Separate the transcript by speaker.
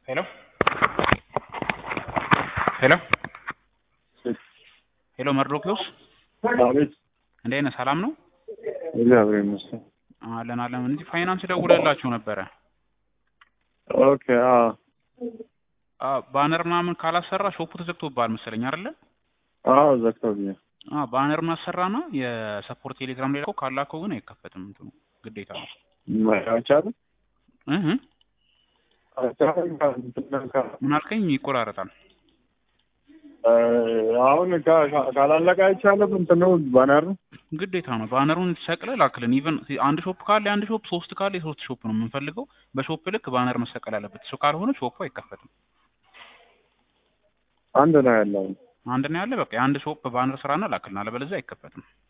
Speaker 1: ሄሎ ሄሎ ሄሎ መርዶኪዎስ
Speaker 2: አቤት።
Speaker 1: እንዴት ነህ? ሰላም ነው?
Speaker 2: እግዚአብሔር ይመስገን።
Speaker 1: አለን አለን። እንጂ ፋይናንስ ደውለላችሁ ነበረ።
Speaker 2: ኦኬ። አዎ
Speaker 1: አ ባነር ምናምን ካላሰራ ሾፑ ተዘግቶብሃል መሰለኝ አይደለ?
Speaker 2: አዎ፣ ዘግቶብኛል።
Speaker 1: አ ባነር ማሰራና የሰፖርት ቴሌግራም ላይ ልከው ካላከው ግን አይከፈትም። እንትኑ ግዴታ ነው።
Speaker 2: አይቻልም
Speaker 1: እህ
Speaker 2: አይቻልም።
Speaker 1: ምን አልከኝ? ይቆራረጣል።
Speaker 2: እ አሁን ካ- ካ- ካላለቀ አይቻልም። እንትኑ ባነር
Speaker 1: ግዴታ ነው። ባነሩን ሰቅለ ላክልን። ኢቨን አንድ ሾፕ ካለ የአንድ ሾፕ፣ ሶስት ካለ የሶስት ሾፕ ነው የምንፈልገው። በሾፕ ልክ ባነር መሰቀል አለበት። እሱ ካልሆነ ሾፑ አይከፈትም።
Speaker 2: አንድ ነው ያለው።
Speaker 1: አንድ ነው ያለ በቃ የአንድ ሾፕ ባነር ስራና ላክልን፣ አለበለዚያ አይከፈትም።